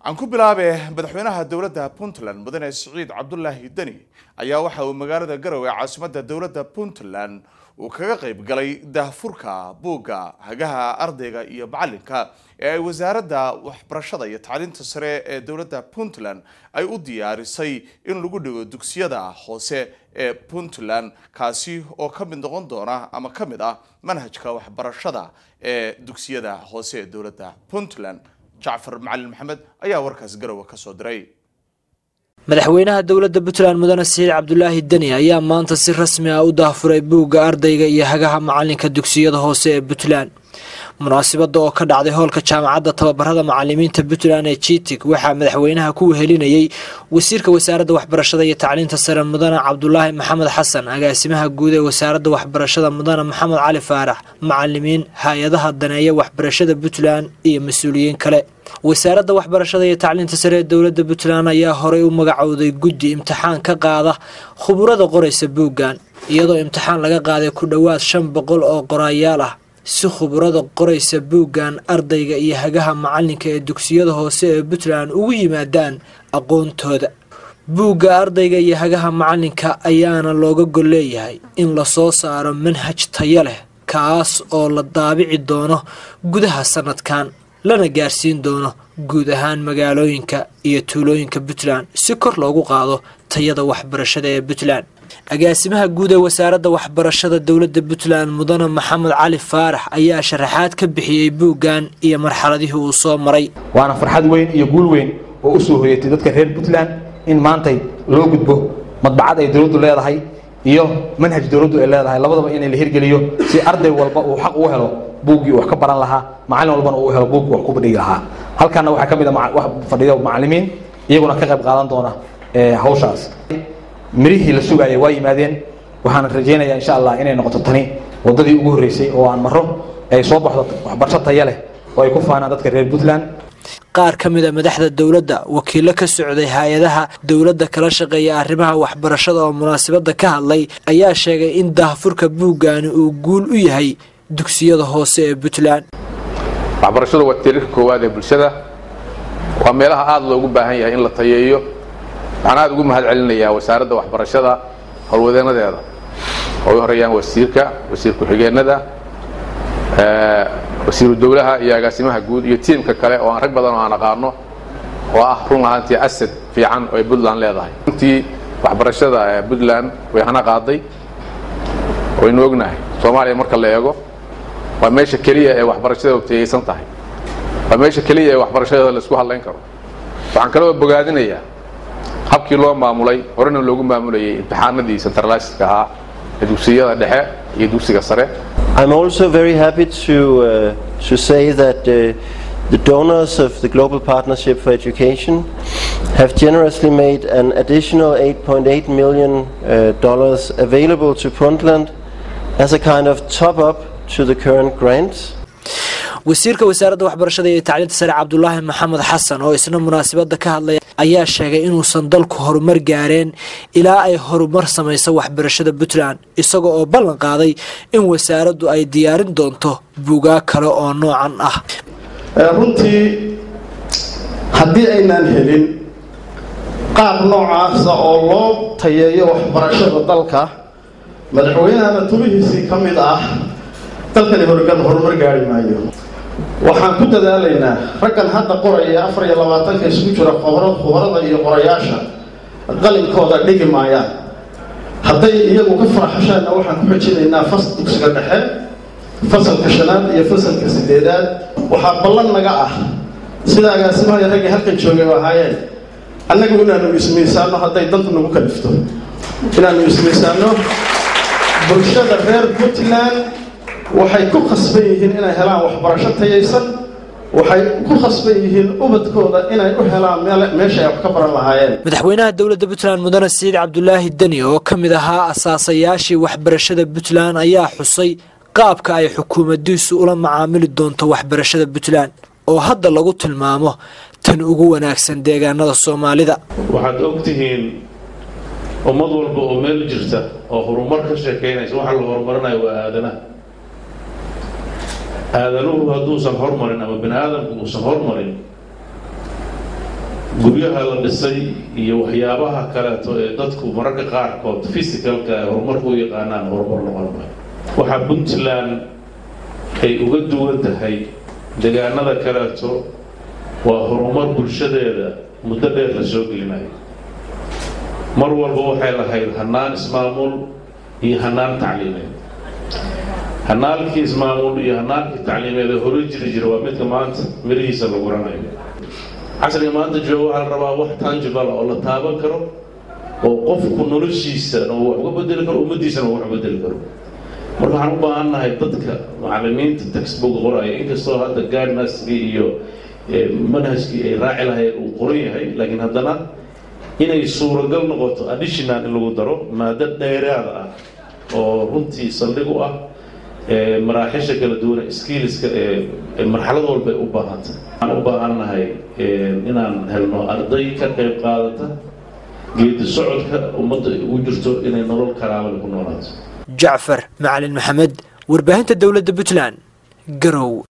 aan ku bilaabe madaxweynaha dowladda puntland mudane siciid cabdulaahi deni ayaa waxa uu magaalada garowe caasimadda dowladda puntland uu kaga qayb galay daahfurka buugga hagaha ardayga iyo macalinka ee ay wasaaradda waxbarashada iyo tacliinta sare ee dowladda puntland ay u diyaarisay in lagu dhigo dugsiyada hoose ee puntland kaasi oo ka mid noqon doona ama ka mid ah manhajka waxbarashada ee dugsiyada hoose ee dowladda puntland jacfar macalin maxamed ayaa warkaas garowe ka soo diray madaxweynaha dowladda puntland mudane siciid cabdulaahi deni ayaa maanta si rasmi ah u daahfuray buugga ardayga iyo hagaha macalinka dugsiyada hoose ee puntland munaasibada oo ka dhacday hoolka jaamacadda tababarada macalimiinta puntland ee jitig waxaa madaxweynaha ku wehelinayey wasiirka wasaaradda waxbarashada iyo tacliinta sare mudane cabdulaahi maxamed xasan agaasimaha guud ee wasaaradda waxbarashada mudane maxamed cali faarax macalimiin hay-adaha daneeya waxbarashada puntland iyo mas-uuliyiin kale wasaaradda waxbarashada iyo tacliinta sare ee dowladda puntland ayaa horey u magacowday guddi imtixaan ka qaada khuburada qoraysa buuggan iyadoo imtixaan laga qaaday ku dhowaad shan boqol oo qoraayaal ah si khuburada qoraysa buuggan ardayga iyo hagaha macalinka ee dugsiyada hoose ee puntland ugu yimaadaan aqoontooda buugga ardayga iyo hagaha macalinka ayaana looga gol leeyahay in lasoo saaro manhaj tayo leh kaas oo la daabici doono gudaha sanadkan lana gaarsiin doono guud ahaan magaalooyinka iyo tuulooyinka puntland si kor loogu qaado tayada waxbarashada ee puntland agaasimaha guud ee wasaaradda waxbarashada dowladda puntland mudane maxamed cali faarax ayaa sharaxaad ka bixiyey buuggan iyo marxaladihii uu soo maray waana farxad weyn iyo guul weyn oo u soo hoyatay dadka reer puntland in maantay loo gudbo madbacad ay dowladdu leedahay iyo manhaj dowladdu ay leedahay labadaba inay la hirgeliyo si arday walba uu xaq uu helo buuggii wax ka baran lahaa macalin walbana uu helo buuggii wax ku dhigi lahaa halkaana waxaa ka mid a wax fadhiyo macalimiin iyaguna ka qayb qaadan doona hawshaas mirihii la sugaayay waa yimaadeen waxaan rajaynayaa insha allah inay noqoto tani wadadii ugu horreysay oo aan maro ay soo baxdo waxbarasho taya leh oo ay ku faanaan dadka reer puntland qaar ka mid a madaxda dowladda wakiilo ka socday hay-adaha dowladda kala shaqeeya arrimaha waxbarashada oo munaasabadda ka hadlay ayaa sheegay in daahfurka buuggaani uu guul u yahay dugsiyada hoose ee puntland waxbarashadu waa tirirka koowaad ee bulshada waa meelaha aada loogu baahan yahay in la tayeeyo waxaan aada ugu mahad celinayaa wasaaradda waxbarashada howlwadeenadeeda oo u horeeyaan wasiirka wasiir ku-xigeenada wasiiru dowlaha iyo agaasimaha guud iyo tiimka kale oo aan rag badan oo aan aqaano oo ah run ahaantii asad fiican oo ay puntland leedahay runtii waxbarashada puntland way hana qaaday waynu ognahay soomaaliya marka la eego waa meesha keliya ee waxbarashada tayaysan tahay waa meesha keliya ee waxbarashadeeda laisku hadlayn karo waxaan kaloo bogaadinayaa habkii loo maamulay horena loogu maamulayay imtixaanadii centralisedka ahaa ee dugsiyada dhexe iyo dugsiga sare I'm also very happy to uh, to say that uh, the donors of the Global Partnership for Education have generously made an additional 8.8 million uh, dollars available to Puntland as a kind of top up to the current grants. wasiirka wasaaradda waxbarashada iyo tacliinta sare cabdulaahi maxamed xasan oo isna munaasabadda ka hadlaya ayaa sheegay inuusan dalku horumar gaareen ilaa ay horumar samayso waxbarashada puntland isaga oo ballan qaaday in wasaaraddu ay diyaarin doonto buugaa kale oo noocan ah runtii haddii aynaan helin qaab noocaasa oo loo tayeeyo waxbarashada dalka madaxweynahana tubihiisii ka mid ah dalkani horgan horumar gaari maayo waxaan ku dadaalaynaa raggan hadda qoraya afar iyo labaatanka isugu jira khubarada iyo qorayaasha qalinkooda dhigi maayaan hadday iyagu ka faraxashaanna waxaan ku xojinaynaa fas dugsiga dhexe fasalka shanaad iyo fasalka sideedaad waxaa ballan naga ah sida agaasimaha raggii halkan joogay oo ahaayeen annagu inaanu ismiisaano hadday dantu nagu kalifto inaanu ismiisaano bulshada reer puntland waxay ku khasban yihiin inay helaan waxbarasho tayaysan waxay ku khasban yihiin ubadkooda inay u helaan meesha ay wax ka baran lahaayeen madaxweynaha dowladda puntland mudane siciid cabdulaahi deni oo ka mid ahaa asaasayaashii waxbarashada puntland ayaa xusay qaabka ay xukuumaddiisu ula macaamili doonto waxbarashada puntland oo hadda lagu tilmaamo tan ugu wanaagsan deegaanada soomaalida waxaad ogtihiin ummad walba oo meel jirta oo horumar ka sheekaynaysa waxa la horumarinayo waa aadanaha aadanuhu hadduusan hormarin ama bini aadamku uusan hormarin guryaha la dhisay iyo waxyaabaha kaleeto ee dadku mararka qaarkood physicalka ee horumarku u yaqaanaan horumar noqon maayo waxaa puntland ay uga duwan tahay deegaanada kaleeto waa horumar bulshadeeda muddo dheer la soo gelinayo mar walba waxay lahayd hanaan ismaamul iyo hanaan tacliimeed hanaalkii ismaamul iyo hanaankii tacliimeed ee hore jiri jira waa midka maanta mirihiisa la guranayo casriga maanta jooga waxaa la rabaa wax tangible oo la taaban karo oo qofku noloshiisana uu wax uga bedeli karo ummaddiisana uu wax u bedeli karo marka waxaan u baahannahay dadka macallimiinta textbook qoraya inkastoo hadda guidnaskii iyo manhajkii ay raaci lahayd uu qoran yahay laakiin haddana inay suuragal noqoto additional in lagu daro maado dheeraada ah oo runtii saldhig u ah maraaxisha kala duwan skillska ee marxalad walba ay u baahantay waxaan u baahannahay inaan helno arday ka qayb qaadata geedi socodka ummadda ugu jirto inay nolol karaabale ku noolaato jacfar macalin maxamed warbaahinta dowladda puntland garow